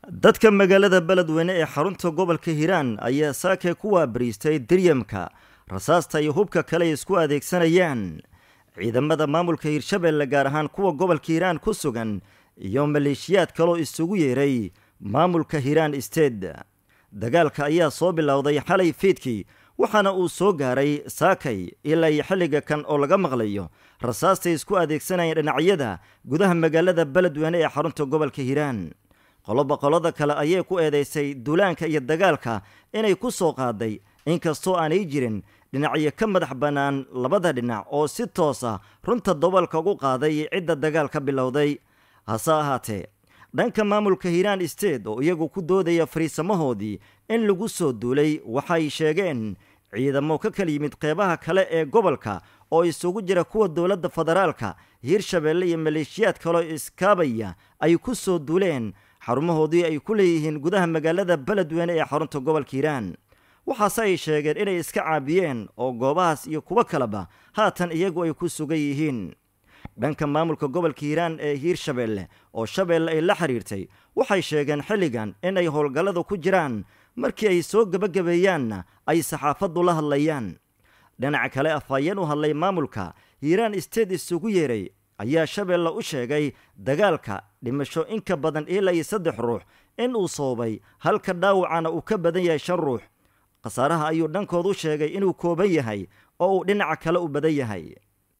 dadka magaalada beledweyne ee xarunta gobolka hiiraan ayaa saakay ku waabariistay diryamka rasaasta iyo hubka kale ay isku adeegsanayaan ciidamada maamulka hiirshabelle gaar ahaan kuwa gobolka hiiraan ku sugan iyo maleeshiyaad kaloo isugu yeeray maamulka hiiraan sted dagaalka ayaa soo bilowday xalay fiidkii waxaana uu soo gaaray saakay ilaa iyo xilliga kan oo laga maqlayo rasaastay isku adeegsanayeen dhinacyada gudaha magaalada beledweyne ee xarunta gobolka hiiraan qoloba qolada kale ayay ku eedeysay duulaanka iyo dagaalka inay ku soo qaaday inkastoo aanay jirin dhinacyo ka madax bannaan labada dhinac oo si toos ah runta dobolka ugu qaaday cidda dagaal ka bilowday hase ahaatee dhanka maamulka hiiraan sted oo iyagu ku doodaya fariisamahoodii in lagu soo duulay waxay sheegeen ciidamo ka kala yimid qeybaha kale ee gobolka oo isugu jira kuwa dowladda federaalka hiirshabelle iyo maleeshiyaad kaloo iskaabaya ay ku soo duuleen xarumahoodii ay ku leeyihiin gudaha magaalada beledweyne ee xarunta gobolka hiiraan waxaase ay sheegeen inay iska caabiyeen oo goobahaas iyo kuwo kaleba haatan iyagu ay ku sugan yihiin dhanka maamulka gobolka hiiraan ee hiirshabelle oo shabeelle ay la xiriirtay waxay sheegeen xilligan in ay howlgallada ku jiraan markii ay soo gebagabeeyaanna ay saxaafaddu la hadlayaan dhinaca kale afhayeen u hadlay maamulka hiiraan sted isugu yeeray ayaa shabeelle u sheegay dagaalka dhimasho inka badan ilaa iyo saddex ruux in uu soobay halka dhaawacana uu ka badan yahay shan ruux khasaaraha ayuu dhankoodu sheegay inuu kooban yahay oo uu dhinaca kale u badan yahay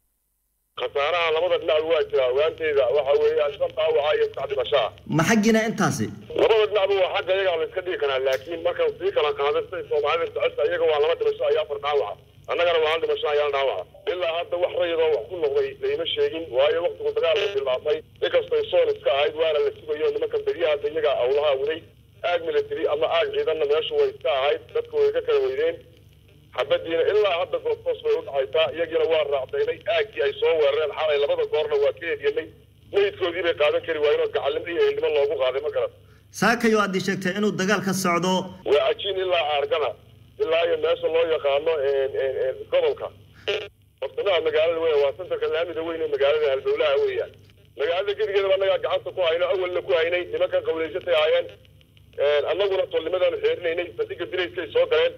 khasaaraha labada dhinac waa jira ogaanteyda waxa weeyaan shan dhaawaca iyo saddex dhimashaa ma xaggina intaasi labada dhinacba waa xagga iyaga la iska dhigi karaa laakiin markan sii kala qaaday siday soomaalida socota iyaga waa laba dhimasho iyo afar dhaawaca annagana waa hal dhimasho ayaan dhaawaca ilaa hadda wax rayadoo wax ku noqday layma sheegin waayo waktigu dagaalka bilaabmay inkastay soon iska ahayd waana la sugayo nimankan beryaha hadda iyaga awlaha waday aag military ama aag ciidanna meeshu way iska ahayd dadku way ka kala weydeen xabadiina ilaa hadda goobtoos bay u dhacaysaa iyagiina waa raacdaynay aaggii ay soo weerareen xalay labada goorna waa ka hedyanay meydkoodii bay qaadan kari waayeenoo gacalnimo iyo ehelnimo loogu qaaday ma garan saakayo aad ii sheegtay inuu dagaal ka socdo waa ajiin ilaa aargana ilaa iyo meesha loo yaqaano gobolka bartamaha magaalada weya waa santarka laamida weyn ee magaalada halbowlaha weeyaan magaalada gedigeedaba annagaa gacanta ku hayno awalna ku haynay nimankan qawleysatay ahaayeen annaguna tolnimadaanu xeerinaynay bandhiga dirayskay soo galeen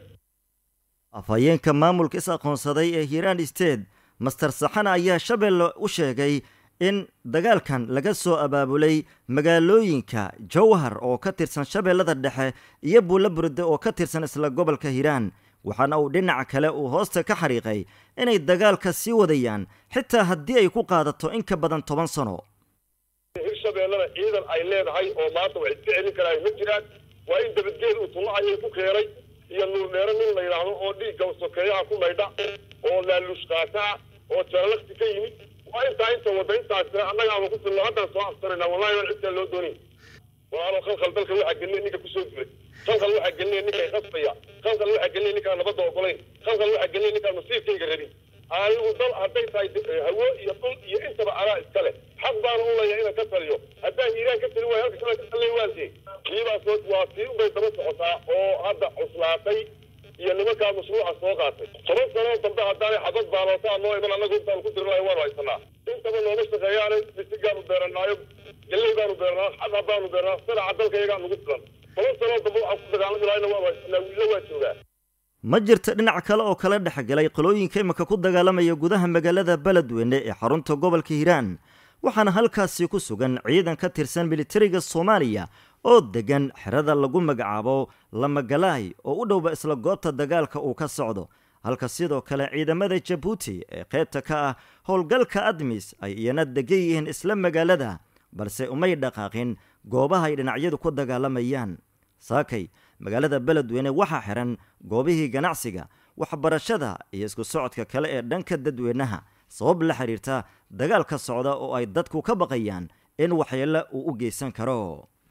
afhayeenka maamulka is aqoonsaday ee hiiraan sted master saxana ayaa shabeelle u sheegay in dagaalkan laga soo abaabulay magaalooyinka jowhar oo ka tirsan shabeellada dhexe iyo buulo burde oo ka tirsan isla gobolka hiiraan waxaana uu dhinaca kale uu hoosta ka xariiqay inay dagaalka sii wadayaan xitaa haddii ay ku qaadato in ka badan toban sano hirshabeellena ciidan ay leedahay oo maanta wax iska celin karaa ma jiraan waa in dabadgeed uu tullacayay ku keenay iyo nuurdheero nin la yidhaahdo oo dhiigga sokeeyaha ku maydha oo laaluush qaataa oo jaralakti ka yimid waa intaa inta wadda intaasina annagaaba ku filno haddaan soo afsanayna wallahi waan cidtaa loo doonay walaalo khalkhal dalka waxaa gelinay ninka kusoo dilay khalkhal waxaa gelinay ninka qasbaya khalkhal waxaa gelinay ninkaan nabadda ogolayn khalkhal waxaa gelinay ninkaan masiirkayga rabin anigu dal hadday tahay hawo iyo dhul iyo intaba anaa iska leh xaq baana u leeyahay inaan ka taliyo haddaan hiiraan ka tali waayo halka kale ka talay waantee kiibaas waa tii unbay daba socotaa oo hadda cuslaatay iyo nimankaa mashruuca soo qaatay toban sanoo dambe haddaanay xabad baalootaa noo iman annagu intaan ku dirnayo waanu haysanaa intaba nooma shaqeeyaane misigaanu beeranaayo galley baanu beernaa xadha baanu beernaa sanaca dalka iyagaa nagu filan toban sanoo dambe waxaan ku dagaalami lahayna waanu haysanaa wiilo waa joogaa ma jirto dhinac kale oo kala dhexgalay qolooyinka imika ku dagaalamaya gudaha magaalada beledweyne ee xarunta gobolka hiiraan waxaana halkaasi ku sugan ciidan ka tirsan militariga soomaaliya oo degan xerada lagu magacaabo lamagalaay oo u dhowba isla goobta dagaalka uu ka socdo halka sidoo kale ciidamada jabuuti ee qaybta ka ah howlgalka admis ay iyana degan yihiin isla magaalada balse umay dhaqaaqin goobaha ay dhinacyadu ku dagaalamayaan saakay magaalada beledweyne waxaa xiran goobihii ganacsiga waxbarashada iyo isku socodka kale ee dhanka dadweynaha sabab la xiriirta dagaal ka socda oo ay dadku ka baqayaan in waxyeelo uu u geysan karo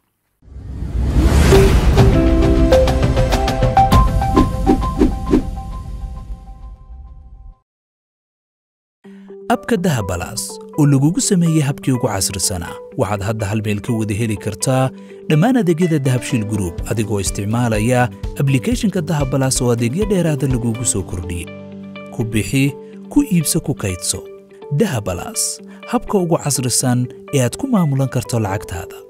abka dahabalaas oo lagugu sameeyey habkii ugu casrisanaa waxaad hadda hal meel ka wada heli kartaa dhammaan adeegyada dahabshiil gruub adigoo isticmaalaya ablikhethonka dahabalaas oo adeegyo dheeraada lagugu soo kordhiyey ku bixi ku iibso ku kaydso dahabalaas habka ugu casrisan ee aad ku maamulan karto lacagtaada